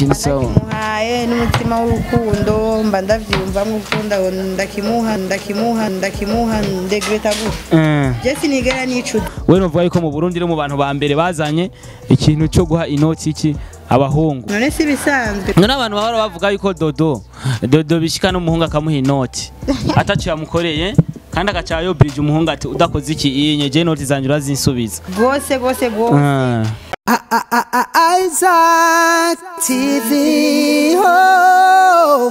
ikintu sawa ndakimuhaye n'umutima w'urukundo mba ndavyiyumvamwo gukunda ndakimuha ndakimuha ndakimuha ndegreta gutya Eh. je sinigera nicuza we novuga yuko mu Burundi no mu bantu ba mbere bazanye ikintu cyo guha inoti iki abahungu none si bisanzwe none abantu bahora bavuga yuko dodo dodo bishika n'umuhungu akamuha inoti ataco yamukoreye kandi agaca yobrije umuhungu ati udakoze iki inye je inoti zanjye urazinsubiza rwose rwose rwose Ah. Isaac TV. Oh.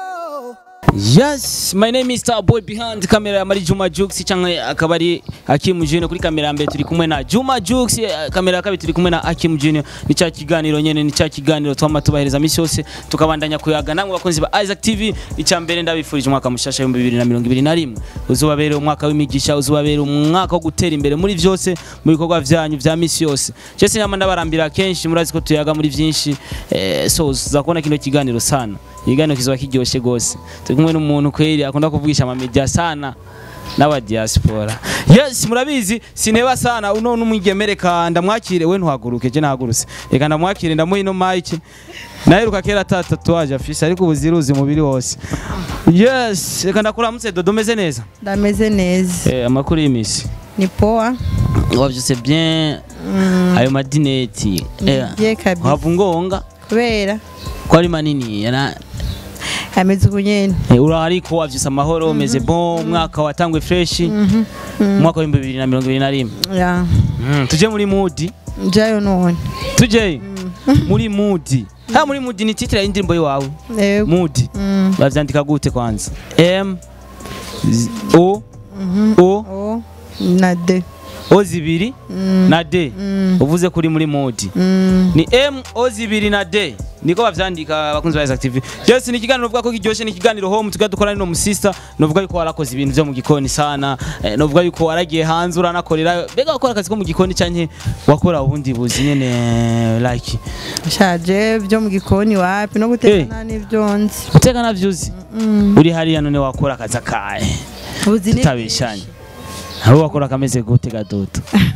Yes, my name is Star Boy behind camera ya Mari Juma Jux cyangwa akaba ari Hakim Junior kuri kamera ya mbere turi kumwe na Juma Jux eh, kamera ya kabiri turi kumwe na Hakim Junior ni cya kiganiro nyene ni cya kiganiro twama tubahereza misi yose tukabandanya kuyaga namwe bakunzi ba Isaac TV icya mbere ndabifurije umwaka mushasha wa 2021 uzubabere umwaka w'imigisha uzubabere umwaka wo gutera imbere muri vyose mu bikorwa vyanyu vya misi yose Jesse nyama ndabarambira kenshi murazi ko tuyaga muri vyinshi eh, so uzakubona kino kiganiro sana ikiganiro kizoba kiryoshe gose turi kumwe n'umuntu kweri akunda kuvugisha amamedia sana n'aba diaspora yes murabizi sineba sana uno n'umwigemere ka ndamwakire we ntuhaguruke je nahagurutse reka ndamwakire ndamuha ino mike naheruka kera ata tatuwaje afise ariko ubu ziruzi umubiri wose yes reka ndakuramutse dodo meze neza ndameze neza eh, amakuru y'imisi ni poa wavyuse bien ayo madineti eh, Bien kabisa. wava ngonga kubera ko ari manini yana ameze uku nyene Eh, ura ariko wavyuse amahoro umeze bon umwaka watangwe fresh umwaka w'ibihumbi bibiri na mirongo ibiri na rimwe ya Mm, tuje muri mudi jayo none tuje muri mudi ha muri mudi ni titire y'indirimbo yiwawe Yego. mudi Mm. bavyandika gute kwanza m Z- o o o na de o zibiri na d uvuze kuri muri mudi Mm. ni m o zibiri na d niko bavyandika abakunzi ba Isaac TV Jesse ni ikiganiro uvuga ko kiryoshe ni ikiganiro home tuga dukora no musista novuga yuko warakoze ibintu vyo mu gikoni sana eh, novuga yuko waragiye hanze uranakorera bega wakora akazi ko mu gikoni canke wakora ubundi buzi nyene like shaje byo mu gikoni wapi no Eh. gutekana n'ibyo nzi guteka navyuzi uri hariya none wakora akazi akahe uzi ni tutabeshanye aho wakora akameze gute gadodo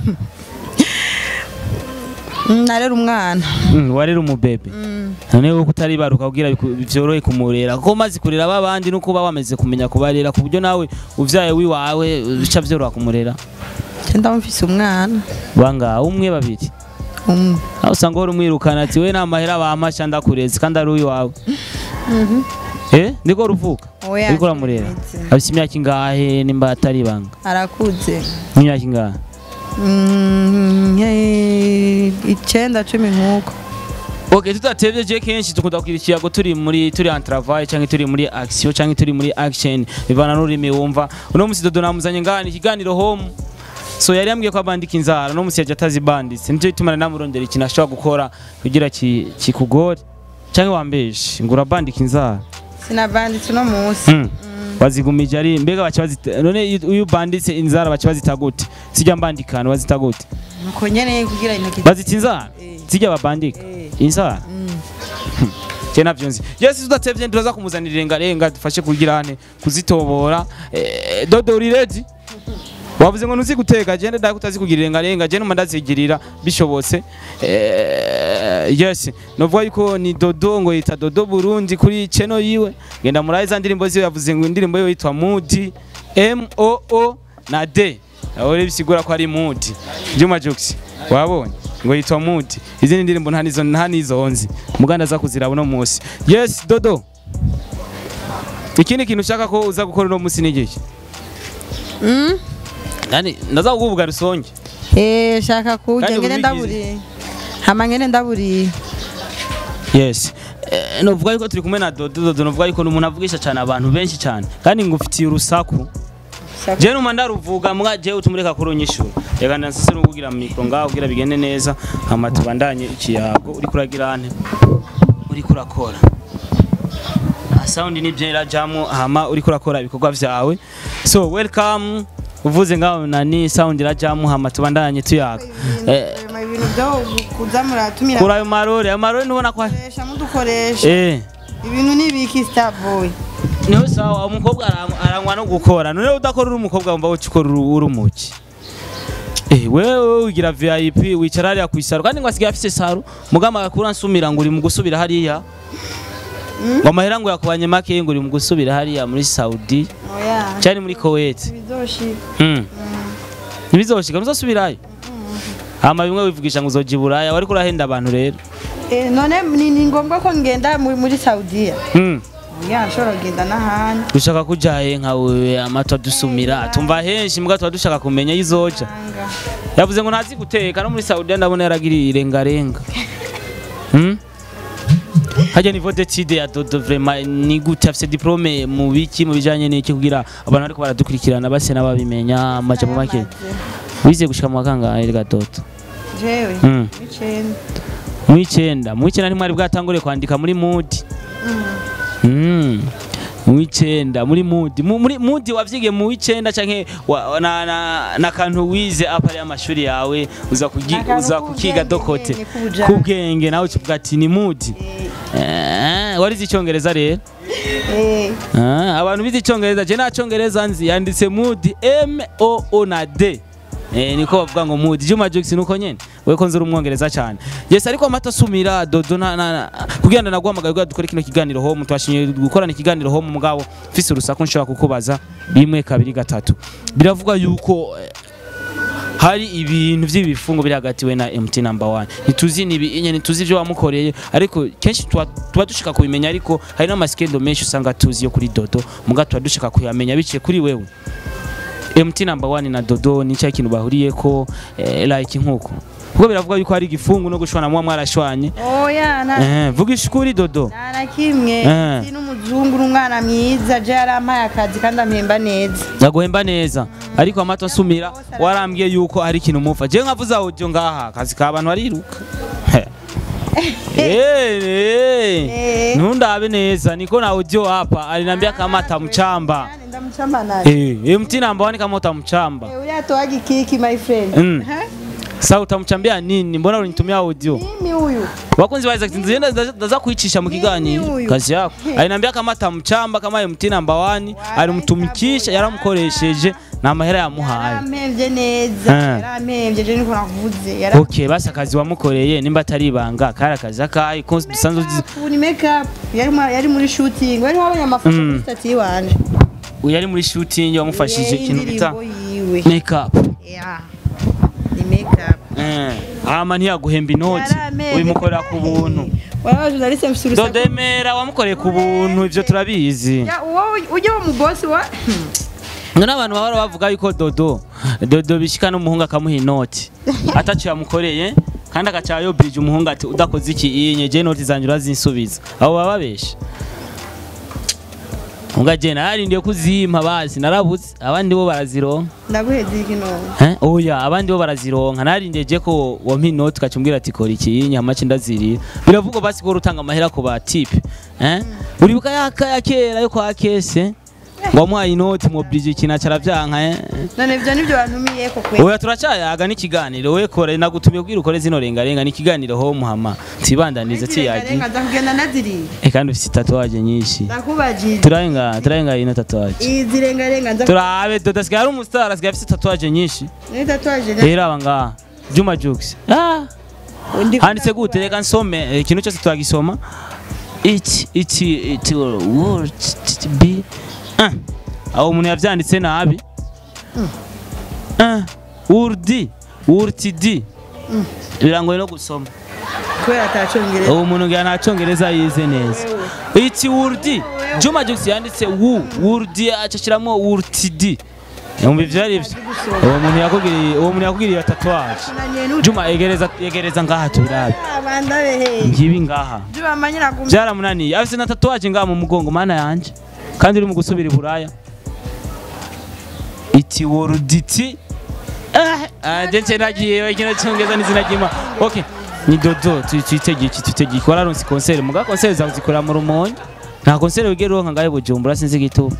Mm, narera umwana Mm, warera umubebe none wowe utaribaruka kugira biku- vyorohe kumurera kuko maze kurera babandi nuko uba wameze kumenya kubarera ku buryo nawe uvyaye wiwawe bica vyoroha kumurera je ndamufise umwana banga umwe babiri umwe aho usanga uhora umwirukana ati we namahera bamasha ndakurezi kandi ari uwiwawe eh niko ruvuka Oya, uriko uramurera ndamureze. afise imyaka ingahe nimba atari ibanga arakuze imyaka ingahe Mm, eh, icenda cumi nk'uko Okay, tutatevye je kenshi dukunda kugira ikiyago turi muri turi en travail canke turi muri action canke turi muri action bivana n'ururimi wumva uno musi dodo namuzanye ngani ikiganiro home so yari yambwiye ko abandika inzara no musi yaje atazibanditse nicyo gituma namurondera ikintu ashobora gukora kugira ki- kikugore canke wambeshe ngo urabandika inzara sinavanditse uno munsi mm. wazigumije ari mbega baca bazita none iyo- iyo ubanditse inzara baca bazita gute sijya mbandikana bazita gute nuko nyene kugira intoki bazita inzara Eh. sijya babandika Eh. inzara je navyo nzi yesi tudatevye turaza kumuzanira irengarenga dufashe kugira ane kuzitobora eh, dodo uri ready wavuze ngo ntuzi guteka je ndada kutazi kugira irengarenga je numa ndazigirira bishobotse eh, yes novuga yuko ni dodo ngo yita dodo burundi kuri cheno yiwe genda muraye za ndirimbo ziwe yavuze ngo indirimbo yiwe yitwa mudi m o o na d aho rero bisigura ko ari mudi Juma Jux wabonye ngo yitwa mudi izindi ndirimbo nta nizo nta nizo nzi muganda za kuziraba uno munsi yes dodo ikindi kintu ushaka ko uza gukora uno munsi ni igiki Mm? yani ndaza kukuvuga rusonge Eh, shaka kurya Kandi ngene ubigize. ndaburiye hama ngene ndaburiye yes eh, novuga yuko turi kumwe na dodo dodo novuga yuko ni umuntu avugisha cyane abantu benshi cyane kandi ngufitiye urusaku Shaka- je numa ndaruvuga mbwa je utumureka kurunyishura reka ndansese nukugira mikro ngaho kugira bigende neza hama tubandanye ikiyago uri kuragira ane uri kurakora Ah, sound ni bye irajamo hama uri kurakora ibikorwa vyawe so welcome uvuze ngaho nani sound irajamo hama tubandanye tuyaga eh, Hama ibintu byo kuza muratumira kuri ayo marore ayo marore nubona ko mukoresha mudukoresha eh ibintu nibiki starboy niho sawa umukobwa arangwa- arangwa no gukora none udakora uri umukobwa wumva woca ukora uri uri umuki Eh, wewe ugira VIP wicara hariya ku isaro kandi ngo asigaye afise saro mugama agakura nsumira ngo uri mu gusubira hariya ngo amahera ngo yakubanye make ngo uri mu gusubira hariya muri Saudi oya cyane muri Kuwait bizoshika Mm. ntibizoshika ntuzosubirayo hama bimwe wivugisha ngo uzoja i buraya wariko urahenda abantu rero Eh, none ni ni ngombwa ko ngenda muri muri Saudiya Mm. oya nshobora kugenda n'ahandi dushaka kujaye nkawe amatwa dusumira tumva henshi mbwa tuba dushaka kumenya izoja Anga. yavuze ngo ntazi guteka no muri Saudiya ndabona yaragiriye irengarenga Hmm? hajya niveau d'étude ya dodo vraiment ni gute afise diplome mu biki mu bijanye n'iki kugira abantu bariko baradukurikirana base n'ababimenya amajambo make wize gushika mu wakangahe rega dodo jewe Mm. icenda mu icenda mu icenda ntimwari bwatangure kwandika muri mudi Mm. mu icenda muri mudi Mu- muri mudi wavyigiye mu icenda canke wa- na, na, na kantu wize apari y'amashuri yawe uza kugi, Akantu uza kukiga k'ubwenge, dokote ubwenge k'ubujanja. kubwenge nawe ukivuga ati ni mudi eh, warize icyongereza rero eh Ah, abantu bize icyongereza je nta cyongereza nzi yanditse mudi m o o na d Eh, niko bavuga ngo mudi Juma Jux nuko nyene we ko nzuri umwongereza cyane yes ariko amata asumira dodo na, na, na kugira ngo naguhamagaye kugira dukore kino kiganiro home twashimye gukorana ikiganiro home mugabo mfise urusaku nshobora kukubaza rimwe kabiri gatatu biravugwa yuko eh, hari ibintu by'ibifungo biri hagati we na MT number 1 ntituzi ni ibi- ntituzi ibyo wamukoreye ariko kenshi tuba tuba dushaka kubimenya ariko hari n'amasikendo menshi usanga tuzi yo kuri dodo muga tuba dushaka kuyamenya biciye kuri wewe MT number 1 na dodo ni cya kintu bahuriyeko eh, like nkuko kuko biravuga yuko hari igifungo no gushwana muba mwarashwanye oya na eh, vuga ishukuri dodo nta na kimwe Eh. si n'umuzungu n'umwana mwiza je yarampaye akazi kandi ampemba neza ndaguhemba neza ariko amato asumira warambwiye yuko hari ikintu mupfa je nkavuze audio ngaha akazi ka abantu bariruka Eh, eh. Eh. ntundabe neza niko na audio hapa aliniambia kama atamchamba Nani ndamuchamba nani eh, MT namba wani kama utamchamba Eh, uriya toaga ikiki my friend Mm. Ha? sasa utamchambia nini mbona ulinitumia audio mimi huyu wakunzi wa Isaac nzienda ndaza kuichisha mukigani huyu. kazi yako aliniambia kama atamchamba kama MT namba wani alimtumikisha yaramukoresheje na mahera yamuhaye yarampemvye neza Eh. yarampemvye je niko nakuvuze yara Okay, basi akazi wamukoreye nimba atari ibanga kari akazi akahe ko dusanzwe tuzi- Makeup, ni makeup yari mu- yari muri shooting wari wabonye amafoto Mm. kuri stati yiwanje yari muri shooting wamufashije Eh, ikintu bita indirimbo yiwe makeup Yeah. ni makeup eh ama ntiyaguhemba inoti Yarameze. ubimukorera ku buntu warabaje journaliste mfise urusaku dodemera wamukoreye ku buntu ivyo turabizi Ya, uwo ujya wo mu boss wa none abantu bahora bavuga yuko dodo dodo bishika n'umuhungu akamuha inoti ataco yamukoreye kandi agaca yobirije umuhungu ati udakoze iki iyi nyeje inoti zanjye urazinsubiza abo baba babesha Unga je narindiye kuzimpa basi narabuze abandi bo barazironka ndaguheza iki none Eh, oya abandi bo barazironka narindiye je ko wampa inoti ukacumbwira ati kora iki nyama ce ndazirira biravugwa basi ko rutanga amahera ku ba tipe eh uribuka yaka ya kera yo kwa kese wamuhaye inoti mobilije ikintu acaravyanka eh none ivyo nivyo bantumiye ko kwe oya turacayaga n'ikiganiro we kore nagutumiye kugira ukore zino rengarenga n'ikiganiro ho muhama tibandanize tiyagi Renga nza kugenda naziriye eh kandi ufite tatuwaje nyinshi ndakubajije turarenga turarenga ino tatuwaje izi renga renga nza turabe dodo asigaye ari umustar asigaye afite tatuwaje nyinshi ni tatuage rero aba ngaha Juma Jux ah Ndi handitse gute reka nsome eh, ikintu cyose twagisoma iki iki it word be ah aho umuntu yavyanditse nabi ah urdi urtidi birangoye no gusoma kubera atacongereza uwo muntu ngira nta cyongereza yize neza iki urdi Juma Jux yanditse wu urdi acashiramo urtidi Yumva ivyo ari vyo uwo muntu yakugiriye uwo muntu yakugiriye tatuwaje nanye n'uti Juma egereza egereza ngaha tubirabe abandabe he ngibi ngaha Juba manyira gumya byaramunaniye afite na tatuwaje ngaha mu mugongo mana yanje kandi uri mu gusubira i buraya iti woruditi nje nagiye kino cyongeza n'izina ry'ima okay ni dodo tu- twitege iki twitege iki wararonse konsere muga konsere zawe zikorera mu rumonge nta konsere wigera uronka ngahe bujumbura sinzi igituba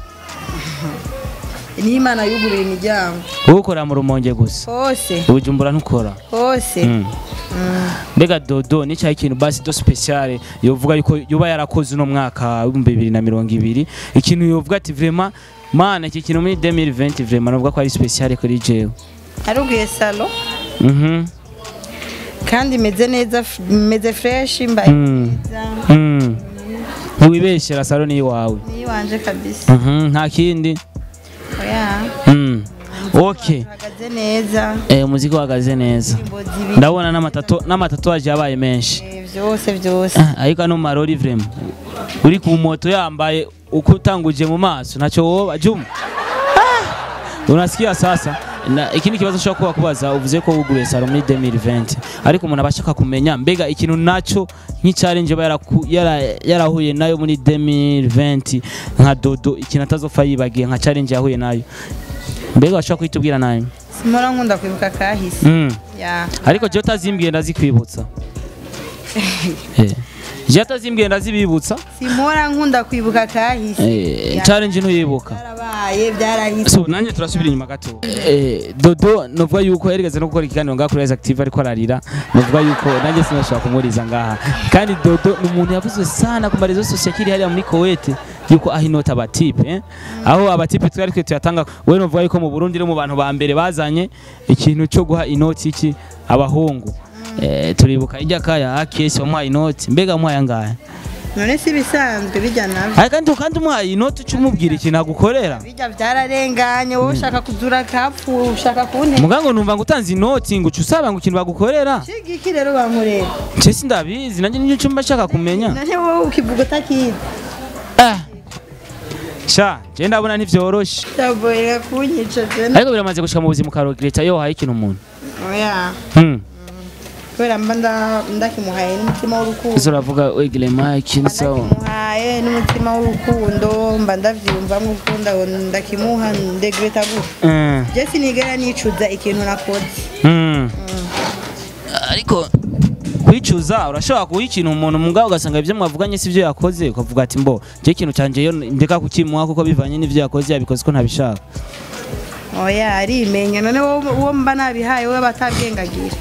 ni imana yuguruye imiryango wowe ukorera mu rumonge gusa hose bujumbura ntukora hose Mm. mbega dodo ni cyahe ikintu basi do speciale yovuga yuko yoba yarakoze uno mwaka w'ibihumbi bibiri na mirongo ibiri ikintu yovuga ati vraiment mana iki kintu muri 2020 vraiment novuga ko ari speciale kuri jewe narugiye salo Mhm. kandi imeze neza imeze fresh mbaye Mm. neza Mm. ntiwibeshyera salo ni iwawe niyo wanje kabisa Mhm, nta kindi oya Mm. okay uhagaze neza eh, umuziki uhagaze neza indirimbo zibiri ndabona n'amatato n'amatatuwaje yabaye menshi eh, vyose vyose Ah, ariko ano marori vrema uri ku moto yambaye uko utanguje mu maso ntacyo woba juma Ah! unasikia sasa na ikindi kibazo nshobora kuba kubaza uvuze ko wuguruye salo muri 2020 ariko umuntu aba ashaka kumenya mbega ikintu naco nk'ichallenge aba yaraku- yara- yarahuye nayo muri 2020 nka dodo ikintu atazopfa yibagiye nka challenge yahuye nayo mbega washobora kuhitubwira nayo simora nkunda kwibuka kahise mm. ya ariko je utazimbwiye ndazikwibutsa Eh. je utazimbwiye ndazibibutsa simora nkunda kwibuka kahise Eh, Ya. challenge ntuyibuka byarabaye byarahise so nanjye turasubira inyuma gato eh, dodo novuga yuko yarigeze no gukora ikiganiro ngaha kuri Rise Active ariko ararira novuga yuko nanjye sinashobora kumuriza ngaha kandi dodo ni umuntu yavuzwe sana ku marezo sosiyo akiri hariya muri Kuwait yuko aho inota abatipe eh? aho abatipe twari twe tuyatanga we novuga yuko mu Burundi no mu bantu ba mbere bazanye ikintu cyo guha inoti iki abahungu eh, turibuka ijya kaya akesi wamuhaye inoti mbega wamuhaye angahe none si ibisanzwe bijya navyo Ariko kandi kandi umuhaye inoti ucumubwira ikintu agukorera bijya byararenganye wowe ushaka kuzura kapfu ushaka kuntera mugango numva ngo utanze inoti ngo uca usaba ngo ikintu bagukorera iki rero bankorera nje sindabizi nanjye nicyo mba nshaka kumenya none wowe ukivuga utakizi Ah. sha je ndabona ntivyoroshe cyaboyera kunyica jena ariko biramaze gushika mu buzima ukarogireta iyo wahaye ikintu umuntu oya Hmm. kubera mba nda- ndakimuhaye n'umutima w'urukundo izo uravuga wegire mike mba nsawa ndakimuhaye n'umutima w'urukundo mba ndavyumvamwo ukunda ndakimuha ndegreta gutya Eh. je sinigera nicuza ikintu nakoze Hmm. ariko kwicuza urashobora kuha ikintu umuntu mugabo ugasanga ibyo mwavuganye si byo yakoze ukavuga ati mbo je ikintu canje yo ndeka kukimuha kuko bivanye n'ivyo yakoze yabikoze ko ntabishaka oya arimenya none wowe- uwo mba nabihaye wowe batabyengagira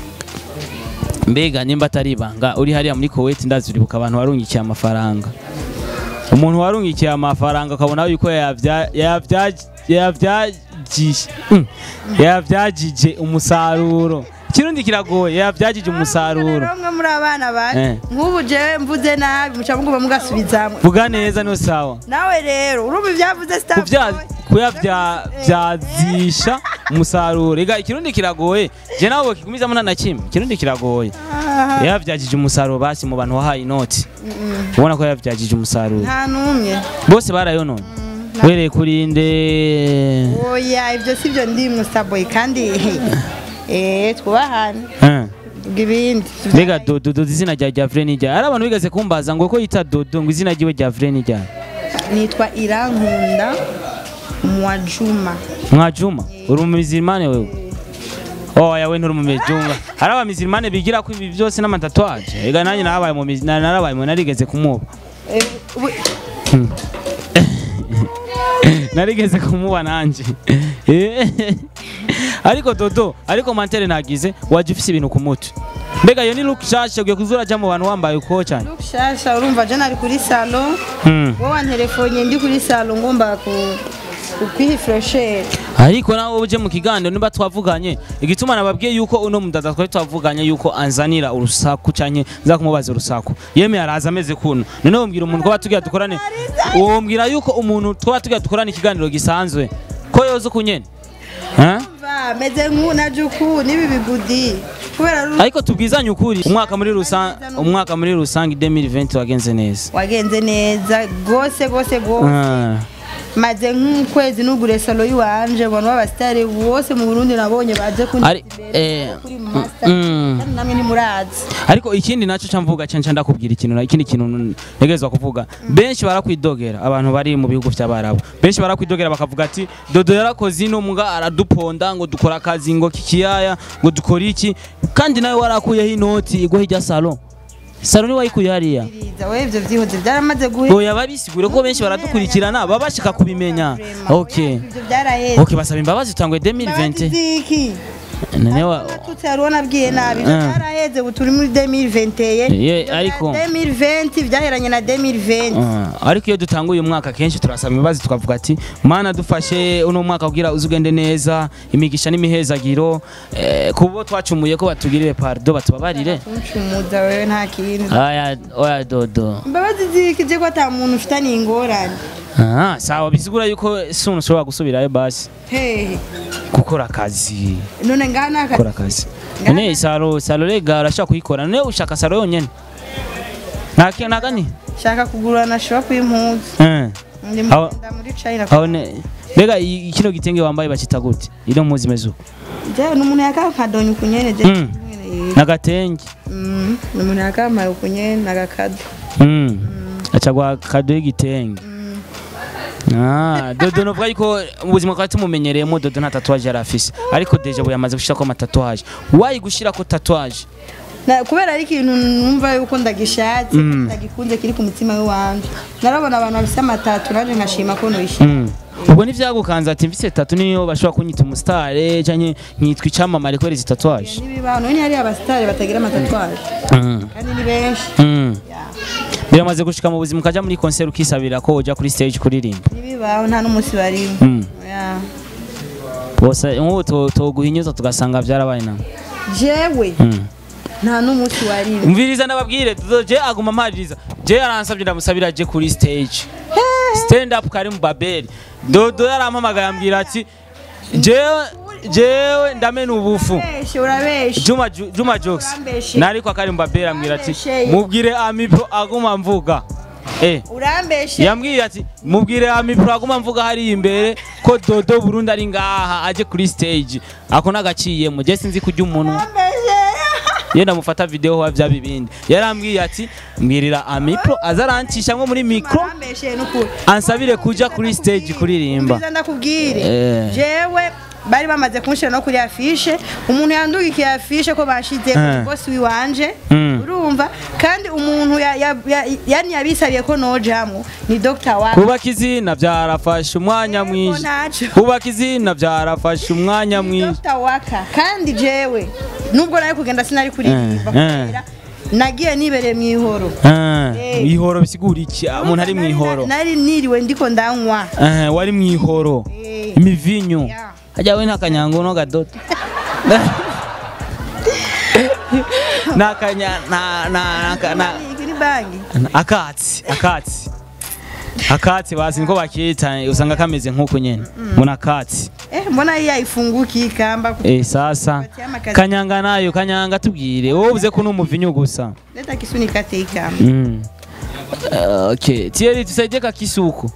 mbega nimba atari ibanga uri hariya muri Kuwait ndazi uribuka abantu warungikiye amafaranga umuntu warungikiye amafaranga ukabona yuko yayavya- yayavya- yayavyagije mm, yayavyagije umusaruro ikirundi kiragoye yayavyagije umusaruro rero mwe muri abana Eh. bacu nk'ubu jewe mvuze nabi muca muguma mugasubizamwe vuga neza no sawa nawe rero urumva ibyavuze Kuvya- kuyavyazisha umusaruro ega ikirundi kiragoye je nawe kigumizamo nta na kimwe ikirundi kiragoye yayavyagije umusaruro basi mu bantu wahaye inoti ubona ko yayavyagije umusaruro nta n'umwe bose barayonona wereye kuri nde oya ibyo si byo ndi musaboyi kandi eh twubahane Eh. vuga ibindi mbega dodo dodo izina rya rya vre nijya hari abantu bigeze kumbaza ngo ko yita dodo ngo izina ryiwe rya vre nijya nitwa irankunda mwajuma mwajuma uri umumizimane wewe oya we nturi umumizunga hari abamizimane bigira ko ibi byose n'amatatuwaje ega nanjye narabaye mu mizi- na- narabaye mu narigeze kumuba Eh, ubu- narigeze kumuba nanjye Eh. ariko dodo ariko mantere nagize waje ufise ibintu ku mutwe mbega iyo ni look shasha ugiye kuzura ajya mu bantu wambaye uko cyane Luke shasha urumva je nari kuri salo Hmm. wowe wanterefonye ndi kuri salo ngomba ku kwihifuresheri ariko nawe uje mu kiganiro niba twavuganye igituma nababwiye yuko uno mudada twari twavuganye yuko anzanira urusaku canke nza kumubaza urusaku yemeye araza ameze kuno none wombwira umuntu ko batugira dukorane wombwira yuko umuntu twaba tugira dukorane ikiganiro gisanzwe ko yoza ukunyene Eh? meze nk'u na juku n'ibi bigudi kubera ru- ariko tubwizanye ukuri umwaka muri rusange umwaka muri rusange 2020 wagenze neza wagenze neza rwose rwose rwose Ah. maze nk'ukwezi nugure salo yiwanje abantu b'abasitari bose mu burundi nabonye baje Ari- eh, kuri master mm. kandi namwe ntimurazi ariko ikindi nacyo camvuga cyane ndakubwira ikintu na- ikindi kintu ntegerezwa kuvuga benshi barakwidogera abantu bari mu bihugu by'abarabu benshi barakwidogera bakavuga ati dodo yarakoze ino mbwa araduponda ngo dukora akazi ngo kikiyaya ngo dukore iki kandi nawe warakuyeho inoti igwa hirya salo salo ni wayikuye hariya Biriza, we ivyo vyihoze byaramaze guhe oya babisigure ko benshi baradukurikirana baba bashaka kubimenya okay ivyo byaraheze okay basaba imbabazi utangwe 2020 ziki none wa tutse hari uwo nabwiye nabi ivyo Ah. byaraheze ubu turi muri 2021 Ye, Ivyo ariko- bya 2020 byaheranye na 2020 Ah, ariko iyo dutanguye umwaka kenshi turasaba imbabazi tukavuga ati mana dufashe uno mwaka kugira uze ugende neza imigisha n'imihezagiro eh, kubo twacumuye ko batugirire pardo batubabarire uncumuza wewe nta kintu aya oya dodo imbabazi zikije ko ata muntu ufitaniye ingorane ah, sawa bisigura yuko sunu ushobora gusubirayo basi hehe gukora akazi none ngaha naka gukora akazi none salo salo rega urashaka kuyikora none ushaka salo yonyene nta nagani shaka kugura na shop y'impuzu eh ndi Aho- munda muri China aho ne mbega i- kino gitenge wambaye bakita gute ino mpuzu imeze uko je numuntu yakampadonya ukunyene je Mm. nagatenge Mm, numuntu yakampaye ukunyene nagakado Mm. acagwa kado y'igitenge Ah, dodo novuga yuko mu buzima twari tumumenyereyemo dodo nta tatuwaje yari afise ariko deja bu yamaze gushirako amatatuwaje wayi gushirako tatuwaje Na- kubera ari ikintu numva yuko ndagishatse Mm. ndagikunze kiri ku mutima w'iwanje narabona abantu bafise amatatu naje nkashima ko noyishima Mm. ubwo ntivyagukanze ati mfise tatu niyo bashobora kunyita umusitare canke nkitwa icamamare kubera izi tatuwaje n'ibibaho none hari abasitari batagira amatatuwaje Mm. kandi ni benshi Mm. Ya. biramaze gushika mu buzima ukaja muri concert ukisabira ko uja kuri stage kuririmba n'ibibaho nta n'umunsi barimo Mm. Ya. bose nk'ubu to- toguhinyuza tugasanga vyarabaye na jewe Mm. nta n'umunsi warimo umviriza ndababwire dodo je aguma ampariza je yaransabye ndamusabira je kuri stage stand up kari mu babeli dodo yarampamagaye ambwira ati jewe jewe ndamena ubufu urabeshe urabeshe Juma Ju- Juma Jokes Urambeshe. nariko akari mu babeli ambwira ati Urambeshe. mubwire amipo aguma mvuga eh urambeshe yambwiye ati mubwire amipro aguma mvuga hari imbere ko dodo Burundi ari ngaha aje kuri stage ako nagaciyemo je sinzi kurya umunwa urambeshe ye ndamufata video wa vya bibindi yarambwiye ati mbwirira amipro azarancisha nko muri micro urambeshe n'ukuri ansabire kuja kuri stage kuririmba Umviriza ndakubwire Eh. jewe bari bamaze kunshira no kuri afishe umuntu yandugikiye afishe ko bashize Eh. bosi wiwanje Mm. urumva kandi umuntu ya- ya- ya- yani yabisabiye ko nojamwo ni Dr. wa kubaka izina byarafashe umwanya Yego, mwinshi ntaco. kubaka izina byarafashe umwanya mwinshi Dr. Waka kandi jewe nubwo nayo kugenda sinari kuririmba Eh, eh. kubera nagiye nibereye mu ihoro Ah, Eh. mwihoro bisigura iki Ah, umuntu ari Nari- mwihoro nari niriwe ndiko ndanywa Ah, wari mwihoro Eh. imivinyu Yeah. hajya we n'akanyango no gadodo n'akanya na na na- na Iki ni bangi akatsi akatsi akatsi basi niko bakita usanga kameze nk'uko nyene mbona akatsi eh mbona iya ifunguki ikamba eh sasa kanyanga nayo kanyanga tubwire wowe uvuze ko n'umuvinyu gusa leta kisunika te ikamba mm. Uh, okay Thierry tusaidie kakisuku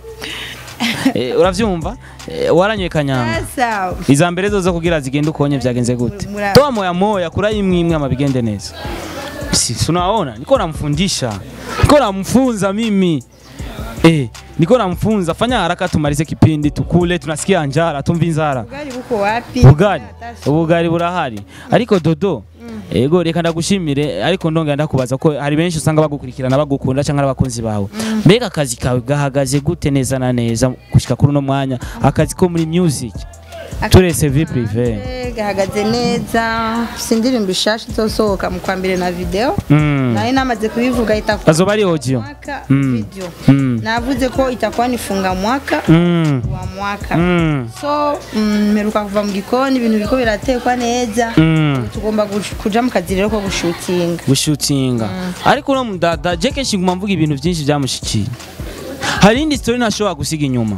eh, uravyumva eh, waranyoye kanyanga sasa iza mbere zo zo kugira zigende ukonye vyagenze gute Mura- toa moya moya kura imwe imwe ama bigende neza si si unaona niko namfundisha niko namfunza mimi eh niko namfunza fanya haraka tumalize kipindi tukule tunasikia njara tumvi nzara ubugari buko wapi ubugari Hata- ubugari burahari ariko dodo ego reka ndagushimire ariko ndongera ndakubaza ko hari benshi usanga bagukurikirana bagukunda cyangwa ari abakunzi bawe mbega akazi kawe gahagaze gute neza na neza gushika kuri uno mwanya akazi ko muri music turese vie prive Eh, gahagaze neza si indirimbo ishasha izosohoka mu kwa mbere na video mm. nayo namaze kubivuga itakuwa azoba ari audio mwaka Mm. video Mm. navuze ko itakuwa nifunga mwaka Mm. wa mwaka Mm. so mm, mperuka kuva mu gikoni ibintu biriko biratekwa neza Mm. tugomba gush- kuja mu kazi rero ko gushutinga gushutinga ariko uno mudada je kenshi nguma mvuga ibintu byinshi byamushikiye hari indi story ntashobora gusiga inyuma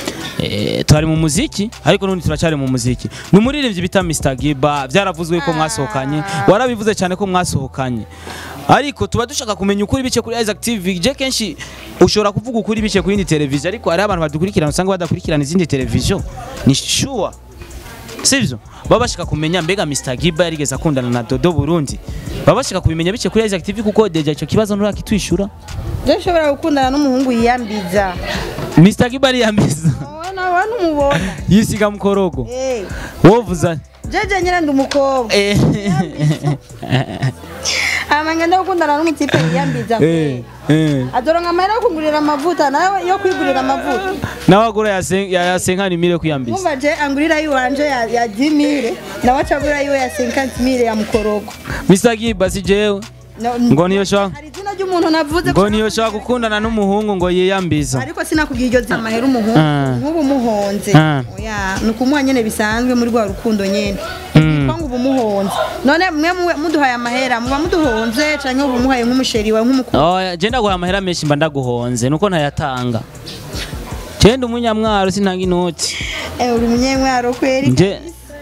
Eh, twari mu muziki ariko n'undi turacyari mu muziki ni umuririmbyi bita Mr Giba byaravuzwe ko mwasohokanye warabivuze cyane ko mwasohokanye ariko tuba dushaka kumenya ukuri bice kuri Isaac TV je kenshi ushobora kuvuga ukuri bice ku yindi televiziyo ariko hari abantu badukurikirana usanga badakurikirana izindi televiziyo ni sure sivyo baba bashaka kumenya mbega Mr Giba yarigeze akundana na Dodo Burundi baba bashaka kubimenya bice kuri Isaac TV kuko deja icyo kibazo nturakitwishura je nshobora gukundana n'umuhungu yiyambiza Mr Giba ariyambiza wowe nawe numubona yisiga mukorogo Eh, wovuza jeje nyine ndi umukobwa Eh. hama ngenda gukundana n'umutipe yiyambiza Eh, eh. adoronka amahera yo kugurira amavuta nawe yo kwigurira amavuta nawe agura ya senkani mire kwiyambiza Mwumva je angurira yiwanje ya, ya 10000 nawe acagurira yiwe ya 50000 ya mukorogo Mr. Giba si jewe No- ngo niyo shaka hari izina ry'umuntu navuze ngo ko- niyo shaka gukundana n'umuhungu ngo yiyambiza ariko sinakubwiye iryo zina amahera umuhungu Ah. nk'ubu muhonze Ah. oya ni ukumuha nyene bisanzwe muri rwa rukundo nyene ko ngo ubu muhonze none mwe muwe- muduhaye amahera muba muduhonze canke ubu muhaye nk'umusheri wawe nk'umukuru oya je ndaguha amahera menshi mba ndaguhonze nuko ntayatanga je ndi umunyamwaro sintanga inoti eh uri munyemwaro kweri nje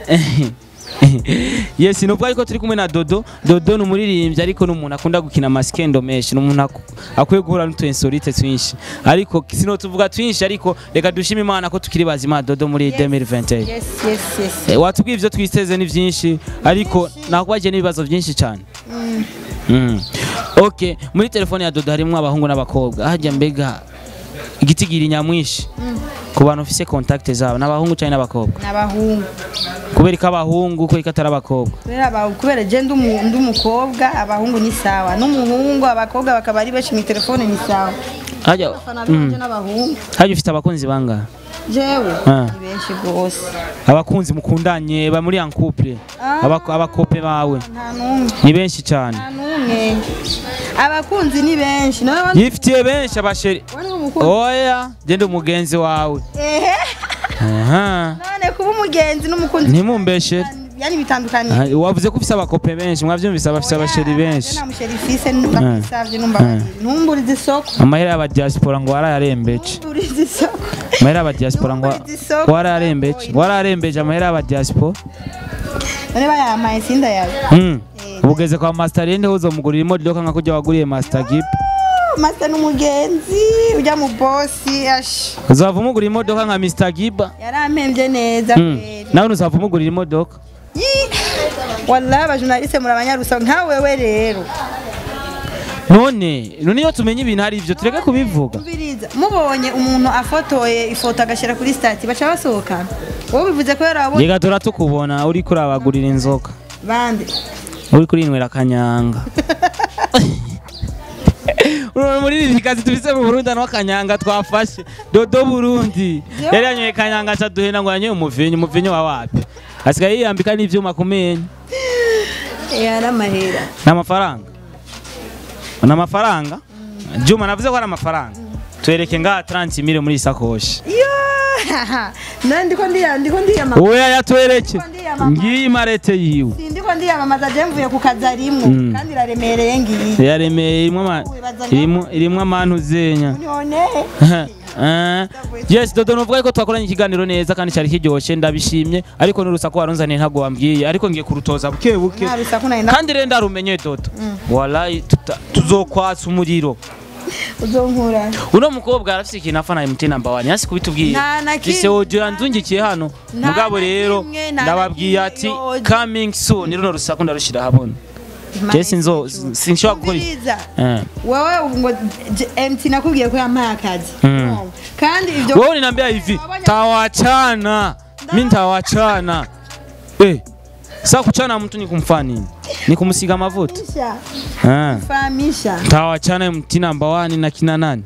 yes nubwo ariko turi kumwe na dodo dodo ni umuririmbyi ariko ni umuntu akunda gukina amasikendo menshi ni umuntu aku- akwiye guhura n'utuinsolite twinshi ariko sino tuvuga twinshi ariko reka dushime imana ko tukiri bazima dodo muri 2021 yes yes yes Eh, watubwiye ivyo twiteze ni vyinshi ariko nakubagiye n'ibibazo vyinshi cyane Mm. ok muri telefone ya dodo harimwo abahungu n'abakobwa hajya mbega igitigiri nyamwinshi ku bantu ufise contact zabo n'abahungu cyane n'abakobwa n'abahungu kubera ko abahungu kubera ko atari abakobwa kubera aba- kubera je ndi umu- ndi umukobwa abahungu ni sawa n'umuhungu abakobwa bakaba ari benshi mu telefone ni sawa hajya abafana banje n'abahungu hajya ufite abakunzi bangahe jewe Ah. ni benshi rwose abakunzi mukundanye ba muri en couple Ah. Abako- abakope bawe nta n'umwe ni benshi cyane nta n'umwe abakunzi ni benshi nawe wani yifitiye benshi abasheri wani umukunzi oya genda umugenzi wawe ehe aha none kuba umugenzi n'umukunzi ntimumbeshere yani bitandukanye Ah, wavuze ko ufise abakope benshi mwavyumvise abafise abasheri benshi nta musheri fise ndakwisavye numva ntumburize isoko amahera y'abadiaspora ngo warayarembeje ntumburize isoko amahera y'abadiaspora ngo Ntumburize isoko. warayarembeje warayarembeje amahera y'abadiaspora none bayampaye sinda yawe Mm. ubugeze kwa master rende uzomugurira imodoka nka kujya waguriye master gip master n'umugenzi ujya mu bosi ash uzava umugurira imodoka nka mr giba yarampembye neza Mm. kweri nawe ntuzava umugurira imodoka Yi! wallahi abajournaliste muri abanyarusa nka wewe rero none none iyo tumenye ibintu hari ivyo tureke kubivuga Umviriza, mubonye umuntu afotoye ifoto agashyira kuri stati baca basohokana wowe bivuze ko yarabonye yega turatukubona uri kurabagurira inzoka bande uri kurinywera akanyanga Uri muri ibi kazi tubise mu Burundi no kanyanga twafashe dodo Burundi Yo. yari yanyoye kanyanga aca duhena ngo yanyoye umuvinyo umuvinyo wa wapi asigaye yiyambika n'ivyuma kumenya yari amahera n'amafaranga n'amafaranga Juma navuze ko ari amafaranga twereke nga 30 mille muri isakoshi iyo none ndiko ndiya ndiko ndiyamamaza oya yatwereke Ndiko ndiyamamaza. ngiyi marete yiwe ndiko ndiyamamaza je mvuye ku kazi arimwo Mm. kandi iraremereye ngiyi yaremeye irimwo ama- irimwo irimwo amantu zenya none Eh, yes dodo nuvuga ko twakoranye ikiganiro neza kandi cyari kiryoshye ndabishimye ariko n'urusaku warunzaniye ntabwo wambwiye ariko ngiye kurutoza buke buke nta rusaku nari na kandi rero ndarumenye dodo wallahi tuta- tuzokwatsa umuriro uzonkura uno mukobwa arafise ikintu afana MT number 1 yasi kubitubwiye Nta na kimwe. ise wogira nzungikiye hano Nta mugabo na rero kimwe, nta na ndababwiye kimwe, ati yoje. coming soon runo rusaku ndarushira habona je sinzo sinshobora gukora iki. Umviriza, Eh. wowe ubu ngo J- MT nakubwiye ko yampaye akazi Mm. kandi ibyo wewe unaniambia hivi tawachana mi ntawachana eh sasa kuchana mtu ni kumfanya nini ni kumsiga mafuta Fahamisha, ah fahamisha tawachana mti namba 1 na kina nani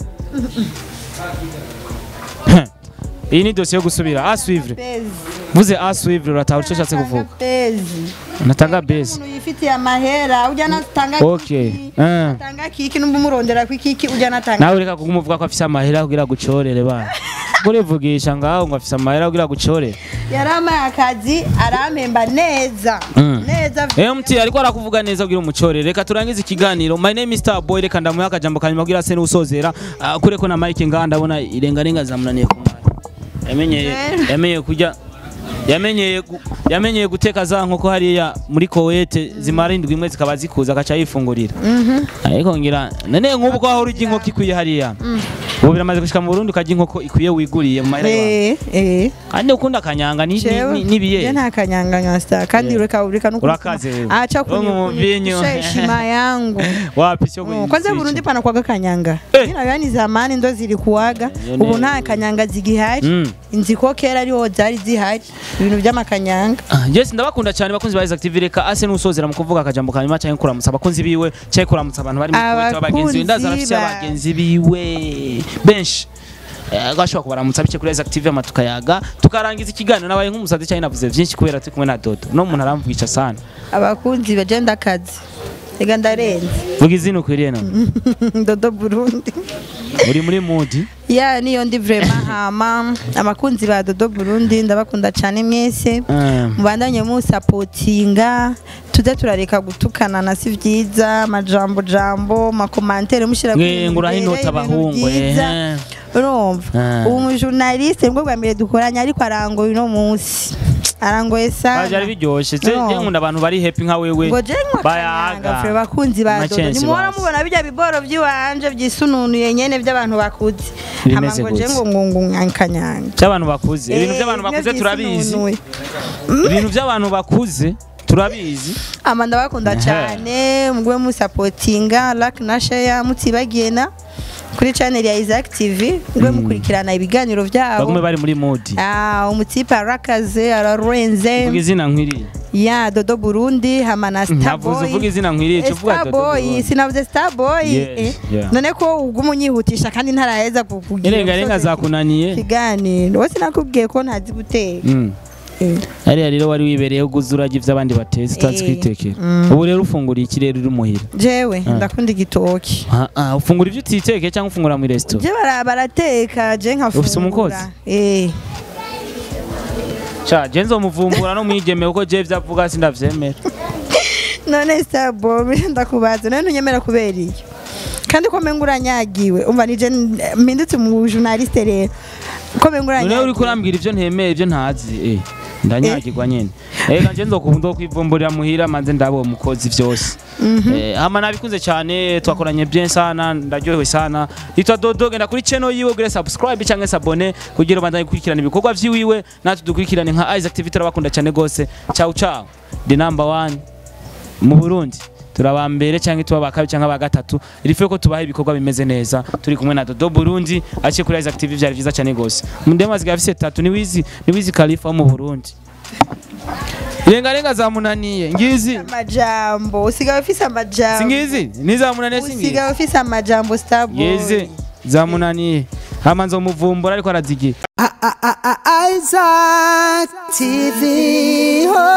Heh. iyi ni dosiye yo gusubira aswivre Bezi. vuze aswivre urataha icyo ushatse kuvuga Bezi. natanga base umuntu yifitiye amahera ujya natanga Okay. kiki Eh. atanga kiki numva umurondera ku kiki ujya natanga nawe reka kumuvuga ko afise amahera kugira gucorere bana urivugisha ngaho ngo afise amahera kugira gucorere yarampaye akazi arampemba neza Mm. neza MT ariko arakuvuga neza kugira umucorere reka turangize ikiganiro my name is Star Boy reka ndamuha akajambo kanyuma kugira se n'usozera Ah, kure ko na Mike ngaha ndabona irengarenga zamunaniye ku mwana yamenyeye Eh. yamenyeye kujya yamenyeye gu- yamenyeye guteka za nkoko hariya muri Kuwait zimara indwi imwe zikaba zikuza agaca yifungurira ariko ngira none nk'ubu ko aho urya inkoko ikwiye hariya ubu biramaze gushika mu Burundi ukarya inkoko ikwiye wiguriye mu mahera yawe eh eh kandi ukunda akanyanga ni- ni- Jewe, ni- n'ibiye je nta kanyanga star kandi Yeah. ureka ureka no Urakaze wewe. acha Wewe mu vinyo. heshima yangu wapi sio Mm, kwanza Burundi pana kwaga kanyanga Eh. ila yani zamani ndo zilikuwaga Iyo ni- ubu nta kanyanga zigihari Mm. inzi ko kera ariho zari zihari ibintu by'amakanyanga Ah, yes ndabakunda cyane bakunzi ba Isaac TV reka ase nusozera mu kuvuga akajambo kanyuma cyangwa kuramutsa abakunzi biwe cyangwa kuramutsa abantu bari mu kuweta abagenzi biwe ndaza Abakunzi arafite ba- abagenzi biwe benshi Eh, gashobora kubaramutsa bike kuri Isaac TV ama tukayaga tukarangiza ikiganiro nabaye nk'umusazi cyane navuze byinshi kubera turi kumwe na Dodo no muntu aramvugisha sana abakunzi bagenda akazi reka ndarenze vuga izina ukwiriye none dodo burundi uri muri mood ya niyo ndi vrema hama abakunzi ba dodo burundi ndabakunda cyane mwese Eh, mubandanye musapotinga tuze turareka gutukana na si byiza amajambo jambo makomantere mushyira nge nguraho inota abahungu eh. urumva Ah. ubu mujurnaliste nibwo bwa mbere dukoranye ariko arangoye uno munsi arangoye byari sana biryoshye No. je nkunda abantu bari happy nka wewe ngo je nkwa bayaga kanyanga fure bakunzi ba dodo Machensi nimuhora bazi. mubona bijya biboro by'iwanje byisununuye nyene by'abantu bakuze hama Bimeze ngo je gute? ngo ngo ngo nkanyanga by'abantu bakuze ibintu Eh, by'abantu bimwe bakuze turabizi byisununuye. ibintu by'abantu bakuze turabizi ama ndabakunda Ehe. cyane mugwe musapotinga like na share mutibagiye na kuri channel ya Isaac TV mugwe mukurikirana ibiganiro bagume byabo bari muri mood ah umutipe arakaze ararenze vuga izina nkwiriye ya dodo Burundi hama na ntavuze uvuga Starboy izina nkwiriye cyo uvuga Dodo Starboy Burundi. sinavuze Starboy Yes, eh. yeah. none ko ubwo umunyihutisha kandi ntaraheza kukugira irengarenga zakunaniye ikiganiro wese nakubwiye ko ntazi guteka Mm. Eh. hariya rero wari wibereye uguze urajya ibyo abandi batetse utazi Eh. kwitekera Mm. ubu rero ufunguriye ikirere uri muhira jewe Ah. ndakunda igitoki Ah, ah, ufungura ibyo utitekeye cyangwa ufungura muri resitora je bara- barateka je nkafungura Ufise umukozi? eh ca je nzomuvumbura no mwigeme kuko je ivyo avuga sindavyemera none Starboy ndakubaza none ntunyemera kubera iyo kandi ko menga uranyagiwe umva nije mpindutse mu journaliste rero ko menga none uranyagiwe uriko urambwira ivyo ntemeye ivyo ntazi eh ndanyagirwa nyene ega nje nzokunda kwivumburira muhira manze ndabo umukozi vyose eh hama nabikunze cyane twakoranye bien sana ndaryohewe sana yitwa Dodo genda kuri channel yiwe ugire subscribe cyangwa sabone kugira bandanye gukurikirana ibikorwa vyiwiwe natwe dukurikirane nka Isaac TV turabakunda cyane gose ciao ciao the number one mu Burundi turaba mbere cyangwa tuba bakabi cyangwa ba gatatu irifuye ko tubaha ibikorwa bimeze neza turi kumwe na Dodo Burundi aciye kuri Isaac TV byari byiza cyane gose mundema ziga afise tatu ni wizi ni wizi Khalifa wo mu Burundi Irengarenga zamunaniye ngizi amajambo usigaye ufise amajambo singizi nizamunaniye singizi usigaye ufise amajambo Starboy yeze zamunaniye hama nzomuvumbura ariko arazigira Isaac TV. Oh.